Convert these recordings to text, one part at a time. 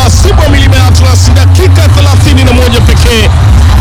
masimu ya milima ya Atlas, dakika 31 pekee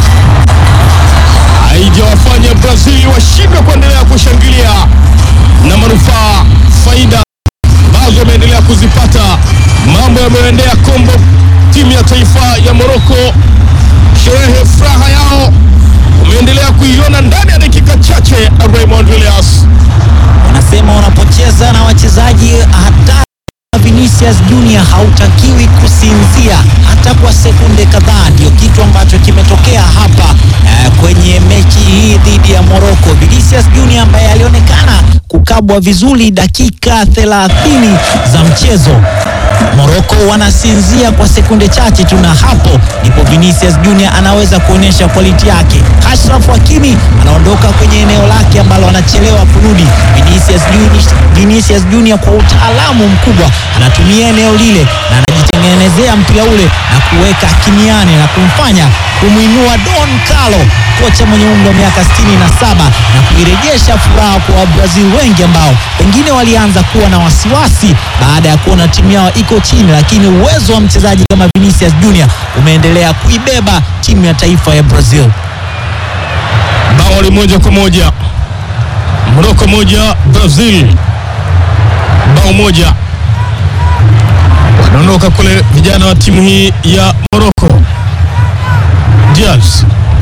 haijawafanya Brazil washindwe kuendelea kushangilia na manufaa faida ambazo wameendelea kuzipata. Mambo yameendea kombo timu ya taifa ya Morocco, sherehe furaha yao umeendelea kuiona ndani ya dakika chache. Raymond Williams Wanasema unapocheza na wachezaji hatari Vinicius Junior hautakiwi kusinzia hata kwa sekunde kadhaa. Ndio kitu ambacho kimetokea hapa eh, kwenye mechi hii dhidi ya Morocco. Vinicius Junior ambaye alionekana kukabwa vizuri dakika 30 za mchezo Morocco wanasinzia kwa sekunde chache tu, na hapo ndipo Vinicius Junior anaweza kuonyesha quality yake. Ashraf Hakimi anaondoka kwenye eneo lake ambalo anachelewa kurudi. Vinicius Junior, Vinicius Junior kwa utaalamu mkubwa anatumia eneo lile na anajitengenezea mpira ule na kuweka kimiani na kumfanya kumwinua Don Carlo, kocha mwenye umri wa miaka 67 na kuirejesha furaha kwa Wabrazil wengi ambao pengine walianza kuwa na wasiwasi baada ya kuona timu yao iko chini, lakini uwezo wa mchezaji kama Vinicius Junior umeendelea kuibeba timu ya taifa ya Brazil. bao ni moja kwa moja, Morocco moja Brazil bao moja. Wanaondoka kule vijana wa timu hii ya Morocco. Diaz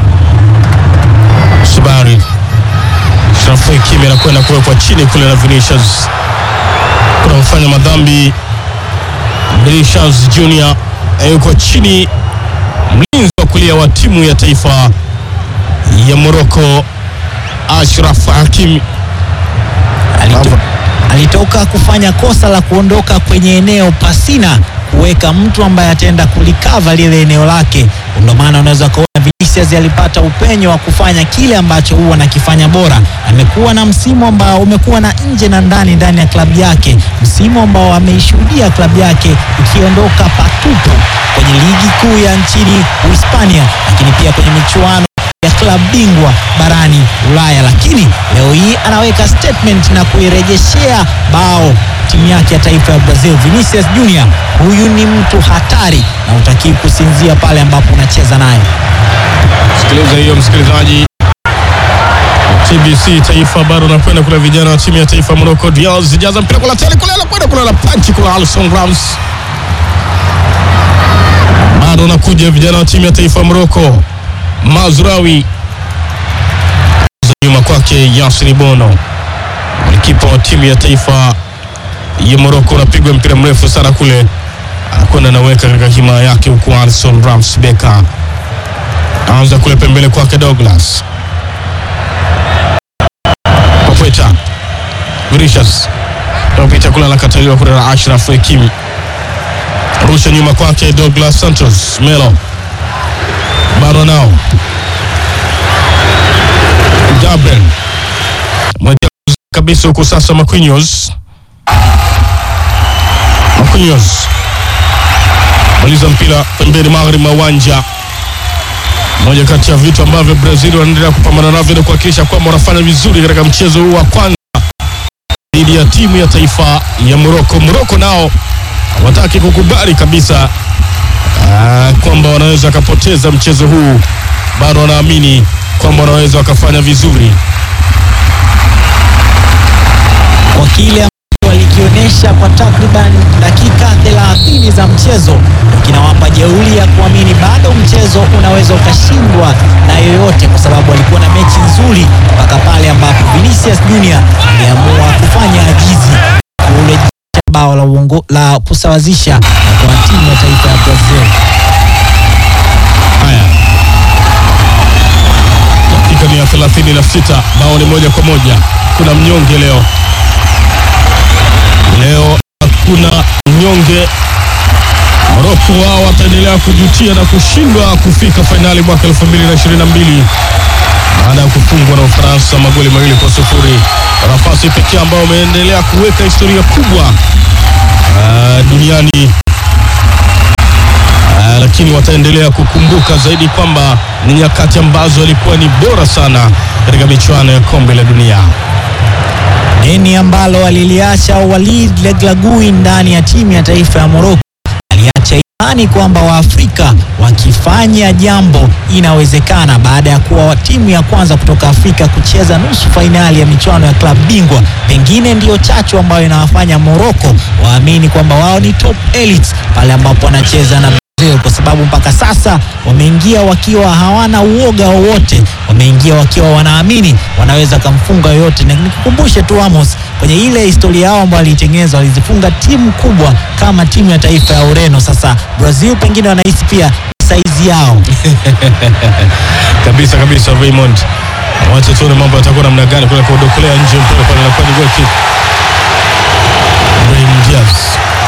Shibari Shrafu Hakimi anakwenda kuwekwa chini kule na Vinicius, kuna mfanya madhambi Vinicius Junior yuko chini, mlinzi wa kulia wa timu ya taifa ya Morocco Ashraf Hakimi Alito, alitoka kufanya kosa la kuondoka kwenye eneo pasina kuweka mtu ambaye ataenda kulikava lile eneo lake. Ndio maana unaweza kuona Vinicius alipata upenyo wa kufanya kile ambacho huwa anakifanya bora. Amekuwa na msimu ambao umekuwa na nje na ndani ndani ya klabu yake, msimu ambao ameishuhudia klabu yake ikiondoka patupu kwenye ligi kuu ya nchini Uhispania, lakini pia kwenye michuano ya klabu bingwa barani Ulaya, lakini leo hii anaweka statement na kuirejeshea bao timu yake ya taifa ya Brazil. Vinicius Junior, huyu ni mtu hatari na utakii kusinzia pale ambapo unacheza naye. Sikiliza hiyo msikilizaji, TBC Taifa bado nakwenda kule, vijana wa timu ya taifa ya Morocco. Diaz jaza mpira kula tele kule, anakwenda kule na panchi kule, Alison Rams bado nakuja, vijana wa timu ya taifa ya Morocco. Mazraoui nyuma kwake Yasin Bono, golikipa wa timu ya taifa ya Morocco. Unapigwa mpira mrefu sana kule, anakwenda naweka katika hima yake, huku Alison Rams Beka anza kule pembele kwake Douglas Pakweta Vinicius napita kule anakataliwa kule na Ashraf Hakimi, rusha nyuma kwake Douglas Santos Melo bado nao Gabriel mwekea kabisa huku sasa Marquinhos Marquinhos maliza mpira pembeni magharibi mwa uwanja moja kati ya vitu ambavyo Brazil wanaendelea kupambana navyo ni kuhakikisha kwamba wanafanya vizuri katika mchezo huu wa kwanza dhidi ya timu ya taifa ya Morocco. Morocco nao hawataki kukubali kabisa ah, kwamba wanaweza wakapoteza mchezo huu, bado wanaamini kwamba wanaweza wakafanya vizuri. kwa kile ambacho walikionyesha kwa takriban dakika 30 za mchezo ndio kinawapa jeuri ya kuamini bado mchezo unaweza ukashindwa na yoyote, kwa sababu walikuwa na mechi nzuri mpaka pale ambapo Vinicius Junior aliamua kufanya ajizi kurejesha bao la, uongo, la kusawazisha kwa timu ya taifa ya Brazil. Haya, dakika ni ya 36, bao ni moja kwa moja. Kuna mnyonge leo, leo hakuna mnyonge. Morocco wao wataendelea kujutia na kushindwa kufika fainali mwaka 2022 baada ya kufungwa na Ufaransa magoli mawili kwa sufuri. Nafasi pekee ambao wameendelea kuweka historia kubwa ah, duniani Ah, lakini wataendelea kukumbuka zaidi kwamba ni nyakati ambazo walikuwa ni bora sana katika michuano ya kombe la dunia. Deni ambalo aliliacha Walid Regragui ndani ya timu ya taifa ya Morocco aliacha imani imani kwamba Waafrika wakifanya jambo inawezekana, baada ya kuwa timu ya kwanza kutoka Afrika kucheza nusu fainali ya michuano ya klabu bingwa, pengine ndiyo chachu ambayo inawafanya Morocco waamini kwamba wao ni top elites pale ambapo wanacheza na Brazil, kwa sababu mpaka sasa wameingia wakiwa hawana uoga wowote, wameingia wakiwa wanaamini wanaweza kumfunga yoyote, na nikukumbushe tu Amos, kwenye ile historia yao ambayo walitengeneza walizifunga timu kubwa kama timu ya taifa ya Ureno. Sasa Brazil pengine wanahisi pia saizi yao kabisa kabisa. Raymond, wacha tuone mambo yatakuwa namna gani kule kudokolea nje mpira pale, inakuwa ni goal kick. Brahim Diaz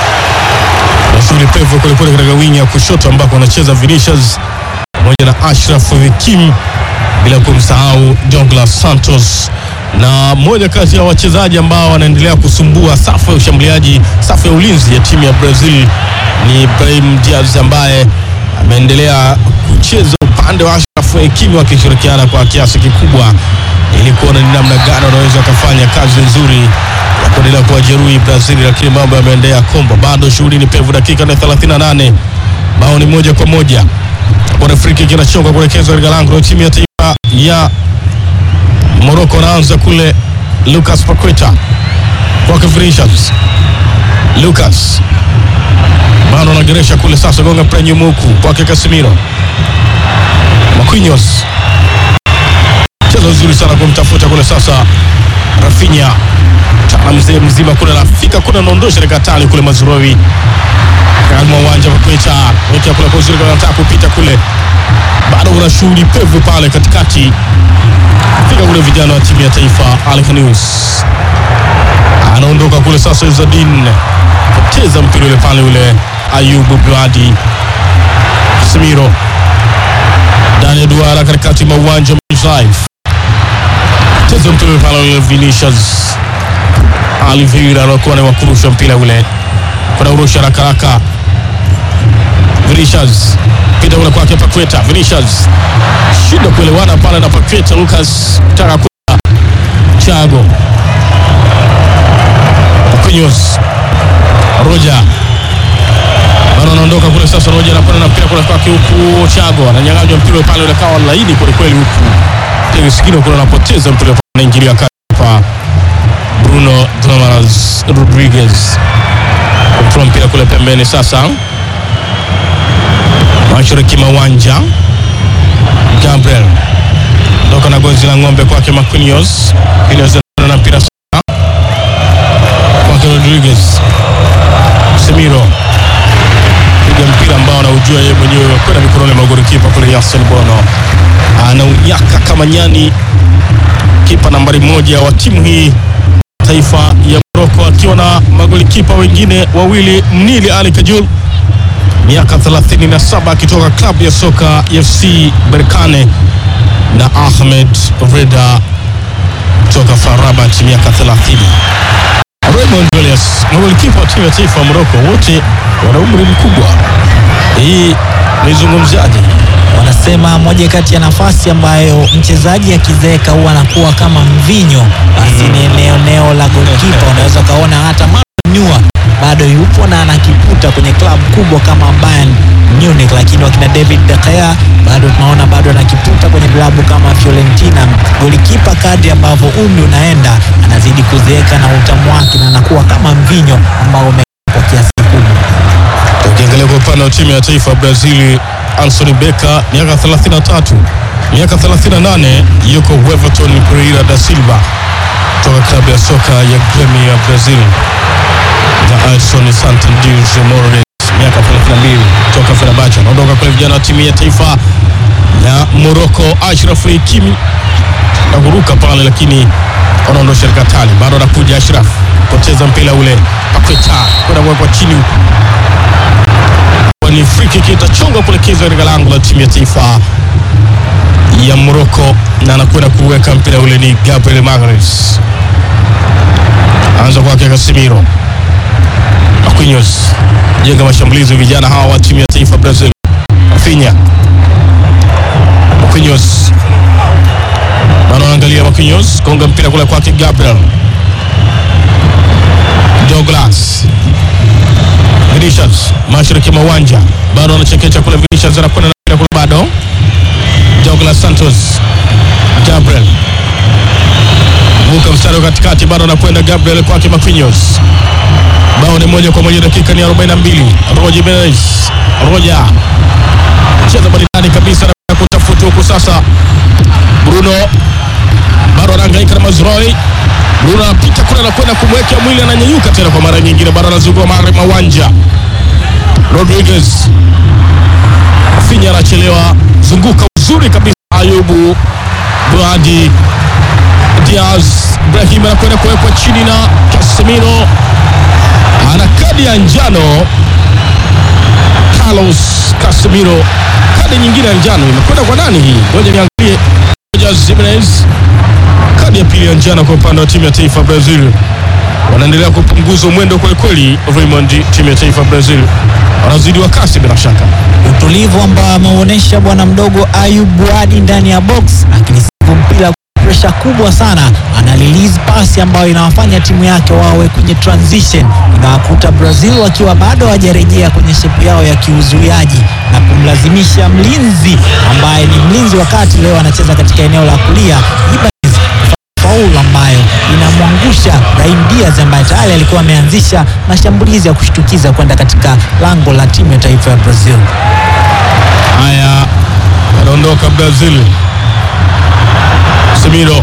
na shughuli pevu kule kule katika wingi ya kushoto ambako anacheza Vinicius pamoja na Ashraf Hakim, bila kumsahau Douglas Santos na mmoja kati ya wachezaji ambao wanaendelea kusumbua safu ya ushambuliaji, safu ya ulinzi ya timu ya Brazil ni Brahim Diaz ambaye ameendelea kucheza upande wa Ashraf Hakimi wakishirikiana kwa kiasi kikubwa ili kuona ni namna gani wanaweza wakafanya kazi nzuri ya kuendelea kuwajeruhi Brazil, lakini mambo yameendelea kombo. Bado shughuli ni pevu, dakika na 38, bao ni moja kwa moja. Bwana free kick inachoka kuelekezwa katika lango la timu ya taifa ya Morocco. Anaanza kule Lucas Paqueta kwake Vinicius. Lucas bado anageresha kule sasa, gonga mpira nyuma huku kwake Casemiro. Marquinhos cheza vizuri sana kumtafuta kule sasa Rafinha tana mzee mzima kule anafika kule anaondosha dakika tano kule Mazurawi kama uwanja wa Paqueta wekea kule kwa uzuri anataka kupita kule, bado kuna shughuli pevu pale katikati, fika kule vijana wa timu ya taifa Al Khamis anaondoka kule sasa, Izzadin poteza mpira ule pale ule Ayubu Bladi Casemiro ndani ya duara katikati mwa uwanja Drive cheza mpira ule pale ule Vinicius Oliveira anakuwa ni wakurusha mpira ule kuna urusha haraka haraka Vinicius pita ule kwake Paqueta Vinicius shida kuelewana pale na Paqueta Lucas taka kwenda Thiago Marquinhos Roja bado anaondoka kule sasa. Roja anakwenda na mpira kule kwake huku Thiago ananyang'anywa mpira pale ule kawa laini kweli kweli huku Pia Sigino kule anapoteza mpira pale anaingilia kati kwa Bruno Damaras Rodriguez kutoa mpira kule pembeni sasa mashariki mwa uwanja Gabriel ndoka na gonzi la ng'ombe kwake Marquinhos Marquinhos na mpira sasa kwake Rodriguez Semiro piga mpira ambao anaujua yeye mwenyewe kwenda mikononi mwa golikipa kule Yasin Bono anaunyaka kama nyani kipa nambari moja wa timu hii taifa ya Morocco akiwa na magolikipa wengine wawili Nili Ali Kajul miaka 37 akitoka klabu ya soka FC Berkane na Ahmed Reda kutoka FAR Rabat miaka 30. Raymond Julius magolikipa wa timu ya taifa ya Morocco wote wana umri mkubwa. Hii naizungumziaje? wanasema moja kati ya nafasi ambayo mchezaji akizeeka huwa anakuwa kama mvinyo, basi ni eneo eneo la golkipa. Unaweza ukaona hata Manuel bado yupo na anakiputa kwenye klabu kubwa kama Bayern Munich, lakini wakina David De Gea bado tunaona bado anakiputa kwenye klabu kama Fiorentina. Golikipa kadri ambavyo umri unaenda anazidi kuzeeka na utamu wake na anakuwa kama mvinyo ambao ume kwa kiasi kikubwa. Ukiangalia kwa upande wa timu ya taifa ya Brazil, Anthony Becker miaka 33, miaka 38 yuko Everton Pereira da Silva kutoka klabu ya soka ya Grêmio ya Brazil, na Edson Santos Morales miaka 32 kutoka Fenerbahce. Anaondoka kule vijana wa timu ya taifa ya Morocco, Ashraf Hakimi na kuruka pale, lakini wanaondosha katali, bado anakuja Ashraf, poteza mpira ule, Paqueta kwenda kuwekwa chini huku ni free kick itachonga kuelekezwa katika lango la timu ya taifa ya Morocco, na anakwenda kuweka mpira ule ni Gabriel Magalhaes. Anza kwake Casemiro, Marquinhos jenga mashambulizi vijana hawa wa timu ya taifa Brazil. Rafinha, Marquinhos bado anaangalia Marquinhos, konga mpira kule kwake Gabriel Douglas Vinicius mashariki mwa uwanja bado anachekecha kule. Vinicius anakwenda na kule bado. Douglas Santos Gabriel vuka mstari wa katikati, bado anakwenda Gabriel kwake Marquinhos. Bao ni moja kwa moja, dakika ni 42. Roger Jimenez Roja cheza maridadi kabisa na kutafuta huku sasa. Bruno bado anahangaika na Mazroi. Bruno anapita kule, anakwenda kumwekea mwili, ananyanyuka tena kwa mara nyingine, bado anazunguka magharibi mwa uwanja. Rodriguez Finya anachelewa, zunguka uzuri kabisa. Ayubu Buadi Diaz Ibrahim anakwenda kuwekwa chini na Casemiro ana kadi ya njano. Carlos Casemiro, kadi nyingine ya njano imekwenda kwa nani hii? Ngoja niangalie. Roger Jimenez, kadi ya pili ya njano kwa upande wa timu ya taifa Brazil. Wanaendelea kupunguza mwendo kwa kweli. Raymond, timu ya taifa Brazil wanazidi wa kasi bila shaka. utulivu ambao ameuonyesha bwana mdogo Ayub Buadi ndani ya box akilisivu mpira kwa presha kubwa sana, ana release pasi ambayo inawafanya timu yake wawe kwenye transition, inawakuta Brazil wakiwa bado hawajarejea kwenye shepu yao ya kiuzuiaji na kumlazimisha mlinzi ambaye ni mlinzi wa kati, leo anacheza katika eneo la kulia Ibanez faulu ambayo inamwangusha Brahim Diaz ambaye tayari alikuwa ameanzisha mashambulizi ya kushtukiza kwenda katika lango la timu ya taifa ya Brazil. Haya, wanaondoka Brazil. Semiro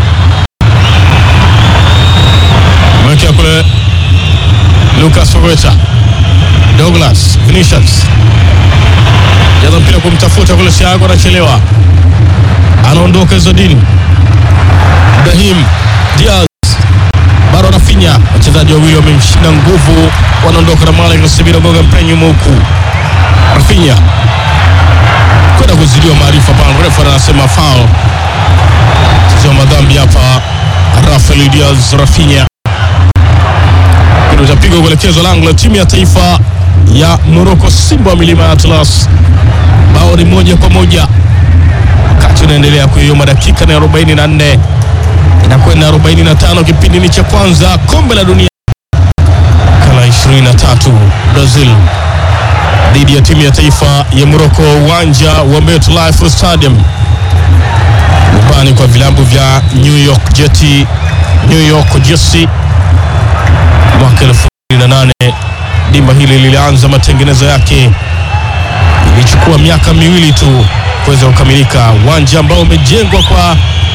mwekea kule Lucas Paqueta, Douglas Vinicius jaza mpira kumtafuta kule, Thiago anachelewa, anaondoka Zodin Ibrahim Diaz bado anafinya, wachezaji wawili wamemshinda nguvu, wanaondoka na mali Casemiro goga mpira nyuma huku Rafinha kwenda kuzidiwa maarifa pale, refa anasema foul. Sio madhambi hapa. Rafael Diaz Rafinha utapigwa kuelekezwa lango la timu ya taifa ya Morocco, Simba wa milima ya Atlas. Bao ni moja kwa moja, wakati unaendelea kuyoma, dakika na 44 inakwenda 45, kipindi ni cha kwanza, kombe la dunia kala 23 Brazil dhidi ya timu ya taifa ya Morocco, uwanja wa MetLife Stadium, nyumbani kwa vilabu vya New York Jet, New York Jets. Mwaka 2008 dimba hili lilianza matengenezo yake, ilichukua miaka miwili tu kuweza kukamilika, uwanja ambao umejengwa kwa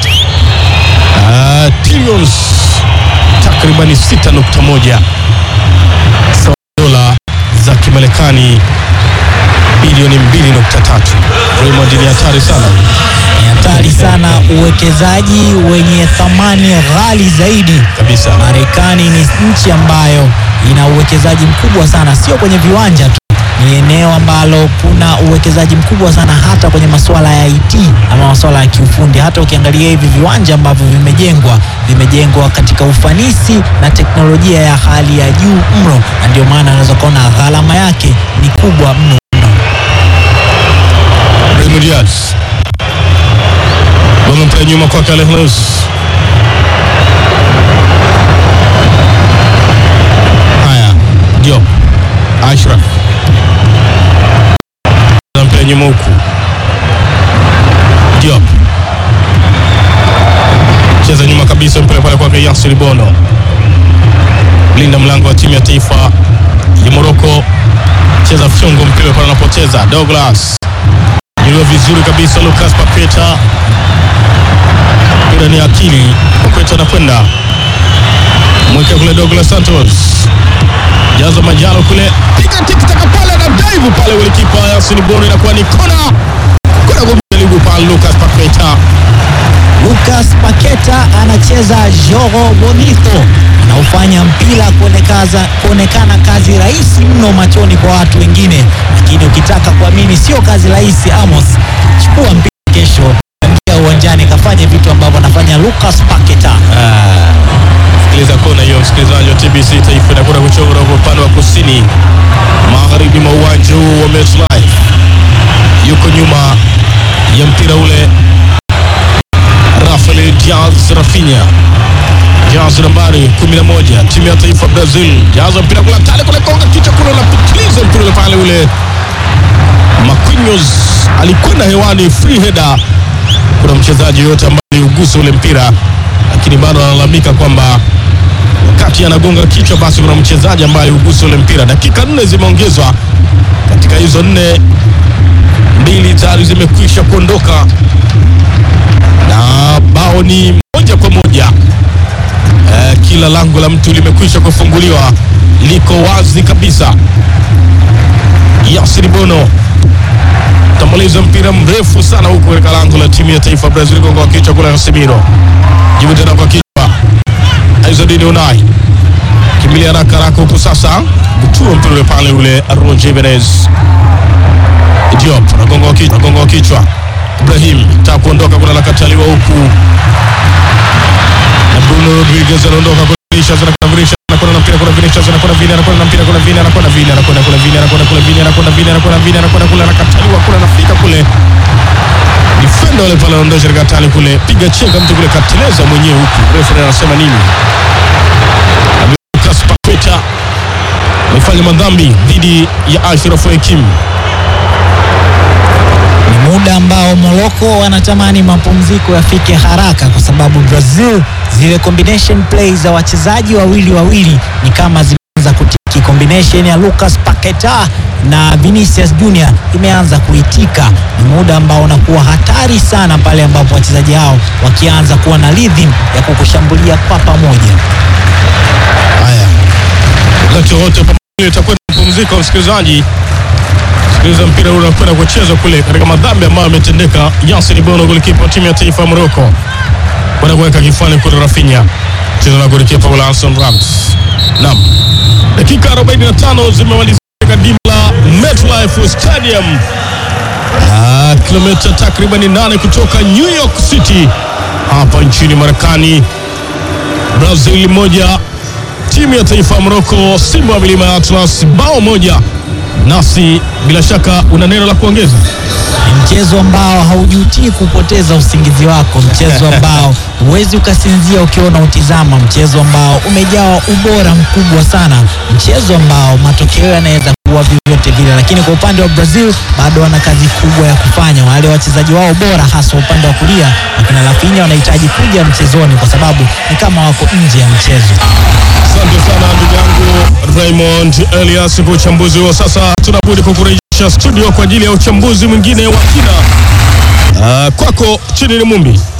uh, trillions takribani 6.1 sawa dola za Kimarekani bilioni 2.3. Raymond, ni hatari sana. Ni hatari sana, uwekezaji wenye thamani ghali zaidi Kabisa. Marekani ni nchi ambayo ina uwekezaji mkubwa sana, sio kwenye viwanja tu, ni eneo ambalo kuna uwekezaji mkubwa sana hata kwenye masuala ya IT ama masuala ya kiufundi. Hata ukiangalia hivi viwanja ambavyo vimejengwa, vimejengwa katika ufanisi na teknolojia ya hali ya juu mno, na ndio maana unaweza kuona gharama yake ni kubwa mno mno. Brahim Diaz wamempea nyuma kwake Alejandro haya, Diop Ashraf anampea nyuma huku Diop cheza nyuma kabisa, mpira pale kwake Yasir Bono, linda mlango wa timu ya taifa ya Morocco, cheza fyongo, mpira pale anapoteza Douglas Iliyo vizuri kabisa Lucas Paqueta, mpira ni akili. Paqueta anakwenda mwekea kule Douglas Santos, jaza majalo kule, piga tikitaka pale na dive pale, golikipa Yasin Bono, inakuwa ni kona kwenda kumjaribu pale Lucas Paqueta. Lucas Paqueta anacheza jogo bonito, anaufanya mpira kuonekaza kuonekana kazi rahisi mno machoni kwa watu wengine, lakini ukitaka kuamini sio kazi rahisi. Amos, chukua mpira kesho, ingia uwanjani, kafanye vitu ambavyo anafanya Lucas Paqueta. Sikiliza kona hiyo, msikilizaji wa TBC Taifa inakwenda kuchora kwa upande wa kusini magharibi mwa uwanja huu wa MetLife. Yuko nyuma ya mpira ule Rafael Diaz Rafinha. Diaz jazi nambari 11 timu ya taifa Brazil, jaza mpira kula tale kule konga kichwa kule unapitiliza mpira ule pale ule Marquinhos alikwenda hewani free header. Kuna mchezaji yote ambaye aliugusa ule mpira, lakini bado analalamika kwamba wakati anagonga kichwa, basi kuna mchezaji ambaye aliugusa ule mpira. Dakika nne zimeongezwa katika hizo nne, mbili tayari zimekwisha kuondoka na bao ni moja kwa moja. Eh, kila lango la mtu limekwisha kufunguliwa, liko wazi kabisa. Yasir Bono tamaliza mpira mrefu sana huku katika lango la timu ya taifa Brazil, gonga wa kichwa kule Casemiro, jibu tena kwa kichwa Aizadini Unai kimbilia haraka haraka huku sasa, butua mpira ule pale ule Roger Jimenez Diop anagonga wa kichwa, anagonga wa kichwa Ibrahim taka kuondoka, kuna nakataliwa huku na Bruno Rodriguez anaondoka kwa Vinicius, anakwenda Vinicius, anakwenda na mpira, kuna Vinicius, anakwenda Vini, anakwenda na mpira, kuna Vini, anakwenda Vini, anakwenda kule Vini, anakwenda kule Vini, anakwenda Vini, anakwenda Vini, anakwenda kule, anakataliwa kule, anafika kule defender wale pale anaondosha katika hatari kule, piga chenga mtu kule, kateleza mwenyewe huku, referee anasema nini? Na Lucas Paqueta amefanya madhambi dhidi ya Ashraf Hakimi. Ni muda ambao Morocco wanatamani mapumziko yafike haraka, kwa sababu Brazil zile combination play za wachezaji wawili wawili ni kama zimeanza kutiki. Combination ya Lucas Paqueta na Vinicius Junior imeanza kuitika. Ni muda ambao unakuwa hatari sana pale ambapo wachezaji hao wakianza kuwa na rhythm ya kukushambulia kwa pamoja. Haya, wakati wote pamoja itakwenda mapumziko, msikilizaji. Sikiliza mpira ule unakwenda kuchezwa kule katika madhambi ambayo yametendeka. Yasin Bono, golikipa wa timu ya taifa ya Morocco, kwenda kuweka kifani kule Rafinha, cheza na golikipa ule Alson Rams. Naam, dakika 45 zimemalizika katika dimba la MetLife Stadium, Ah, kilomita takriban 8 kutoka New York City hapa nchini Marekani. Brazil moja timu ya taifa ya Morocco, Simba wa milima ya Atlas bao moja. Nasi bila shaka una neno la kuongeza? Ni mchezo ambao haujutii kupoteza usingizi wako, mchezo ambao huwezi ukasinzia ukiwa unautizama, mchezo ambao umejawa ubora mkubwa sana, mchezo ambao matokeo yanaweza kuwa vyovyote vile, lakini kwa upande wa Brazil bado wana kazi kubwa ya kufanya. Wale wachezaji wao bora, hasa upande wa kulia, wakina Rafinha wanahitaji kuja mchezoni, kwa sababu ni kama wako nje ya mchezo. Asante sana ndugu yangu Raymond Elias kwa uchambuzi huo. Sasa tunabudi kukurejesha studio kwa ajili ya uchambuzi mwingine wa kina. Ah, kwako chini ni Mumbi.